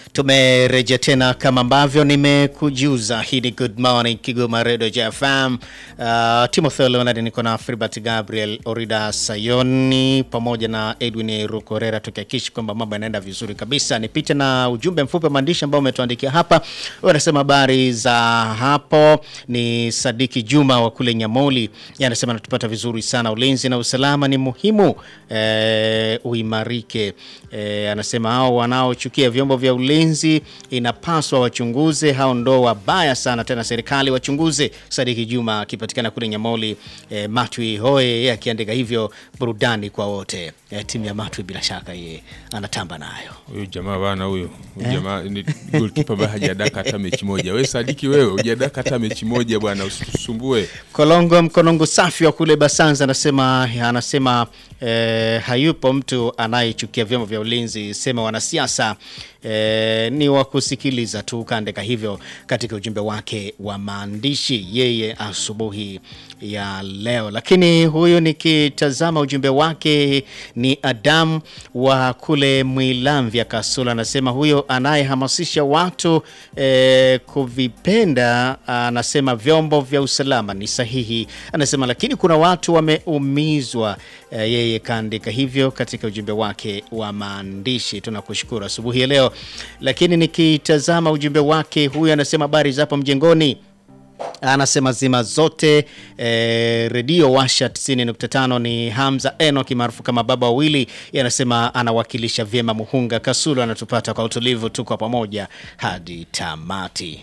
Tumerejea tena kama ambavyo nimekujuza. Hii ni Good Morning Kigoma Radio JFM. Uh, Timothy Leonard niko na Filbert Gabriel Orida Sayoni pamoja na Edwin Rukorera tukihakikishi kwamba mambo yanaenda vizuri kabisa. Nipite na ujumbe mfupi wa maandishi ambao umetuandikia hapa. Wanasema habari za hapo. Ni Sadiki Juma wa kule Nyamoli, anasema natupata vizuri sana. Ulinzi na usalama ni muhimu eh, uimarike. Eh, anasema hao wanaochukia vyombo vya ulinzi inapaswa wachunguze, hao ndo wabaya sana, tena serikali wachunguze. Sadiki Juma akipatikana kule Nyamoli. Eh, Matwi Hoye yeye akiandika hivyo, burudani kwa wote. Eh, timu ya Matwi bila shaka yeye anatamba nayo. Huyu jamaa bana, huyu huyu jamaa ni goalkeeper ambaye hajadaka hata mechi moja. Wewe Sadiki, wewe hujadaka hata mechi moja bwana, usitusumbue. Kolongo Mkonongo safi wa kule Basanza anasema anasema eh, hayupo mtu anayechukia vyombo vya ulinzi, sema wanasiasa eh, ni wa kusikiliza tu. Kaandika hivyo katika ujumbe wake wa maandishi yeye asubuhi ya leo. Lakini huyu nikitazama ujumbe wake ni Adam wa kule Mwilamvya Kasula, anasema huyo anayehamasisha watu eh, kuvipenda, anasema vyombo vya usalama ni sahihi, anasema lakini kuna watu wameumizwa. Eh, yeye kaandika hivyo katika ujumbe wake wa maandishi. Tunakushukuru asubuhi ya leo. Lakini nikitazama ujumbe wake huyu anasema habari zapo mjengoni anasema zima zote eh, redio washa 90.5 ni Hamza Enoki maarufu kama baba wawili. Anasema anawakilisha vyema Muhunga Kasulu, anatupata kwa utulivu, tuko pamoja hadi tamati.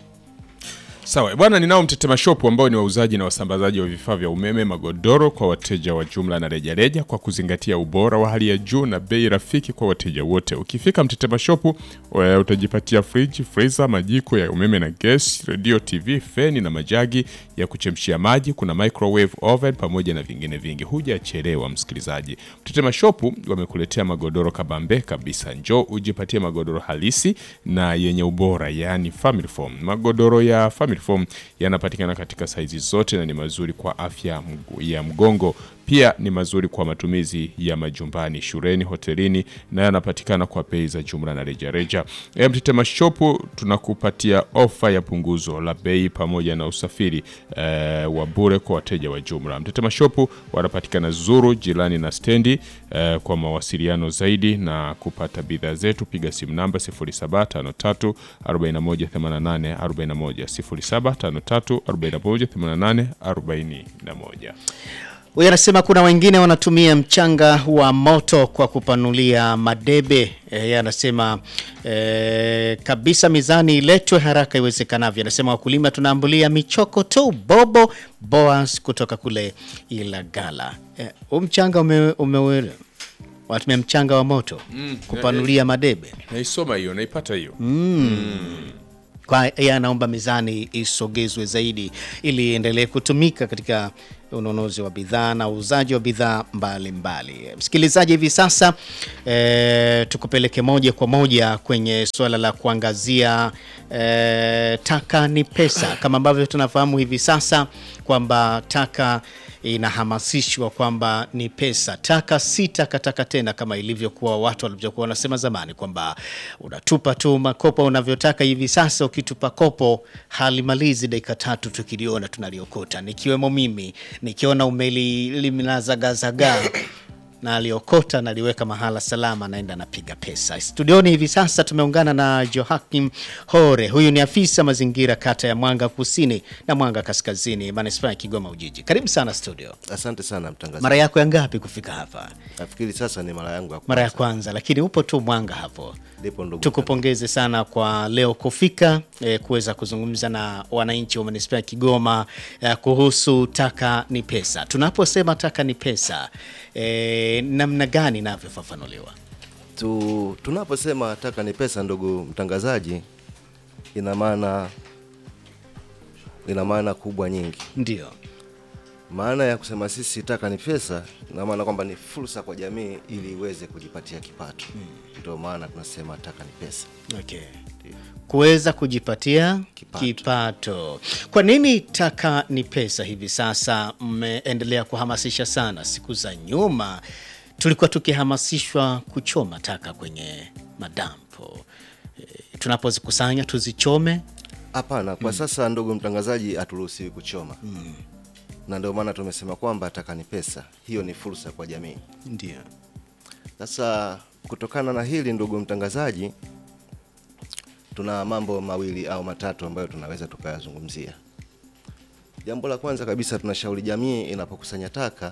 Sawa bwana, ninao Mtetema Shop ambao ni wauzaji na wasambazaji wa vifaa vya umeme, magodoro kwa wateja wa jumla na rejareja, kwa kuzingatia ubora wa hali ya juu na bei rafiki kwa wateja wote. Ukifika Mtetema Shop utajipatia friji, freezer, majiko ya umeme na gas, radio, TV, feni na majagi ya kuchemshia maji. Kuna microwave oven pamoja na vingine vingi. Hujachelewa msikilizaji. Mtetema Shop wamekuletea magodoro kabambe kabisa. Njoo ujipatie magodoro halisi na yenye ubora, yani family foam. Magodoro ya family foam yanapatikana katika saizi zote na ni mazuri kwa afya ya mgongo. Pia ni mazuri kwa matumizi ya majumbani, shuleni, hotelini na yanapatikana kwa bei za jumla na rejareja. Mtetema Shop tunakupatia ofa ya punguzo la bei pamoja na usafiri e, wa bure kwa wateja wa jumla. Mtetema Shop wanapatikana Zuru jirani na stendi. E, kwa mawasiliano zaidi na kupata bidhaa zetu piga simu namba 0753 4188 41 0753 4188 41. Huyu anasema kuna wengine wanatumia mchanga wa moto kwa kupanulia madebe. Yeye anasema e, kabisa mizani iletwe haraka iwezekanavyo. Anasema wakulima tunaambulia michoko tu. Bobo Boas kutoka kule Ilagala. Huu e, mchanga ume, ume watumia mchanga wa moto mm, kupanulia madebe. Naisoma hiyo, naipata hiyo mm. mm. Kwa yeye anaomba mizani isogezwe zaidi ili iendelee kutumika katika ununuzi wa bidhaa na uuzaji wa bidhaa mbalimbali. Msikilizaji, hivi sasa e, tukupeleke moja kwa moja kwenye suala la kuangazia e, taka ni pesa. Kama ambavyo tunafahamu hivi sasa kwamba taka inahamasishwa kwamba ni pesa. Taka si takataka tena kama ilivyokuwa watu walivyokuwa wanasema zamani kwamba unatupa tu makopo unavyotaka. Hivi sasa ukitupa kopo halimalizi dakika tatu, tukiliona tunaliokota, nikiwemo mimi nikiona umeliliminazagazagaa na aliokota naliweka mahala salama, naenda napiga pesa. Studioni hivi sasa tumeungana na Joakim Hore, huyu ni afisa mazingira kata ya Mwanga Kusini na Mwanga Kaskazini, manispaa ya Kigoma Ujiji. Karibu sana studio. Asante sana mtangazaji. Mara yako ya ngapi kufika hapa? Nafikiri sasa ni mara yangu ya Mara ya kwanza, lakini upo tu Mwanga hapo. Ndipo ndugu. Tukupongeze sana kwa leo kufika eh, kuweza kuzungumza na wananchi wa manispaa ya Kigoma eh, kuhusu taka ni pesa. Tunaposema taka ni pesa eh, namna gani inavyofafanuliwa? Tu, tunaposema taka ni pesa, ndugu mtangazaji, ina maana ina maana kubwa nyingi. Ndio Maana ya kusema sisi taka ni pesa, ina maana kwamba ni fursa kwa jamii ili iweze kujipatia kipato. Ndio maana tunasema taka ni pesa. okay. kuweza kujipatia Kipato. kipato. Kwa nini taka ni pesa hivi sasa mmeendelea kuhamasisha sana? Siku za nyuma tulikuwa tukihamasishwa kuchoma taka kwenye madampo eh, tunapozikusanya tuzichome? Hapana, kwa sasa ndugu mtangazaji, haturuhusiwi kuchoma na ndio maana tumesema kwamba taka ni pesa. Hiyo ni fursa kwa jamii. Ndio. Sasa kutokana na hili ndugu mtangazaji, tuna mambo mawili au matatu ambayo tunaweza tukayazungumzia. Jambo la kwanza kabisa, tunashauri jamii inapokusanya taka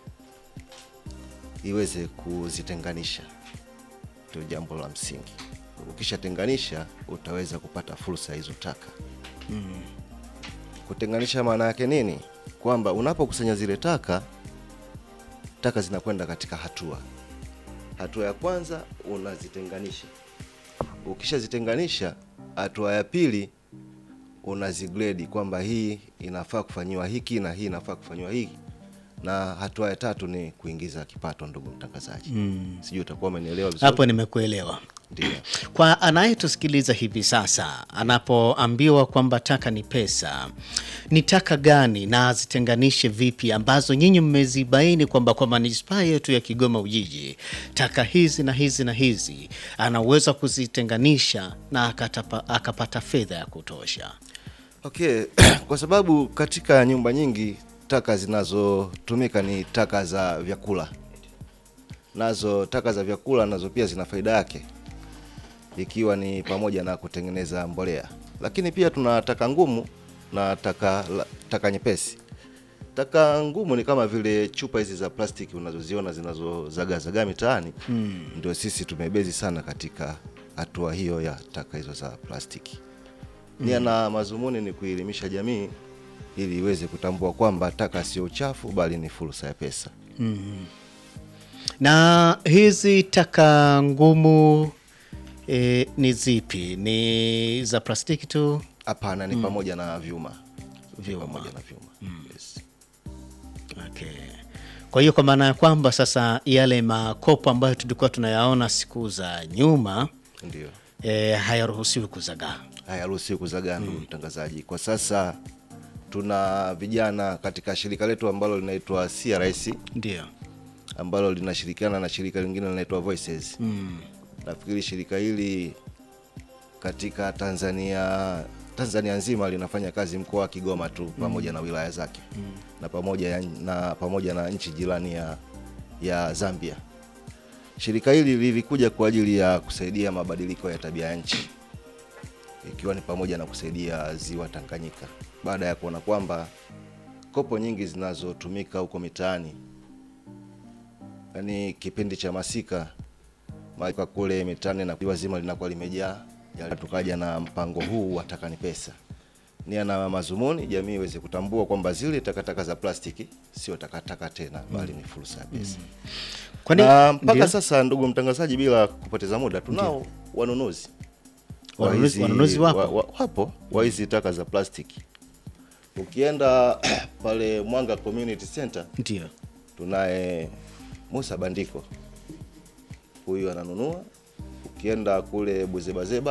iweze kuzitenganisha, ndio jambo la msingi. Ukishatenganisha utaweza kupata fursa hizo taka. Kutenganisha maana yake nini? Kwamba unapokusanya zile taka, taka zinakwenda katika hatua Hatua ya kwanza unazitenganisha. Ukishazitenganisha, hatua ya pili unazigrade kwamba hii inafaa kufanyiwa hiki na hii inafaa kufanyiwa hiki, na hatua ya tatu ni kuingiza kipato. Ndugu mtangazaji, sijui utakuwa umenielewa vizuri. Hapo nimekuelewa. Ndio. Kwa anayetusikiliza hivi sasa, anapoambiwa kwamba taka ni pesa, ni taka gani na azitenganishe vipi ambazo nyinyi mmezibaini kwamba kwa manispaa yetu ya Kigoma Ujiji taka hizi na hizi na hizi anaweza kuzitenganisha na akatapa, akapata fedha ya kutosha? Okay, kwa sababu katika nyumba nyingi taka zinazotumika ni taka za vyakula, nazo taka za vyakula nazo pia zina faida yake, ikiwa ni pamoja na kutengeneza mbolea, lakini pia tuna taka ngumu na taka, la- taka nyepesi. Taka ngumu ni kama vile chupa hizi za plastiki unazoziona zinazozagazagaa mitaani, ndio sisi tumebezi sana katika hatua hiyo ya taka hizo za plastiki. Nia na mazumuni ni kuelimisha jamii ili iweze kutambua kwamba taka sio uchafu bali ni fursa ya pesa. Na hizi taka ngumu e, ni zipi? Ni za plastiki tu? Hapana, ni pamoja na vyuma, Vyuma. pamoja na vyuma. Yes. Okay. Kwa hiyo kwa maana ya kwamba sasa yale makopo ambayo tulikuwa tunayaona siku za nyuma Ndio e, hayaruhusiwi kuzagaa. hayaruhusiwi kuzagaa, ndugu mtangazaji. Kwa sasa tuna vijana katika shirika letu ambalo linaitwa CRS Ndio. ambalo linashirikiana na shirika lingine linaitwa Voices. Nafikiri shirika hili katika Tanzania Tanzania nzima linafanya kazi mkoa wa Kigoma tu pamoja na wilaya zake na pamoja ya, na pamoja na nchi jirani ya, ya Zambia. Shirika hili lilikuja kwa ajili ya kusaidia mabadiliko ya tabia ya nchi ikiwa ni pamoja na kusaidia ziwa Tanganyika baada ya kuona kwamba kopo nyingi zinazotumika huko mitaani yaani kipindi cha masika maika kule mitaani na ziwa zima linakuwa limejaa, ya tukaja na mpango huu wa taka ni pesa. Nia na mazumuni jamii iweze kutambua kwamba zile takataka za plastiki sio takataka tena, bali ni fursa ya pesa. Kwani Na mpaka ndio? sasa, ndugu mtangazaji, bila kupoteza muda, tunao wanunuzi wa Wanunuzi- hizi- wanunuzi wapo? wa, wa, wapo wa hizi taka za plastiki. Ukienda pale Mwanga Community Center Ndio. tunaye Musa Bandiko, huyu ananunua. Ukienda kule Buzebazeba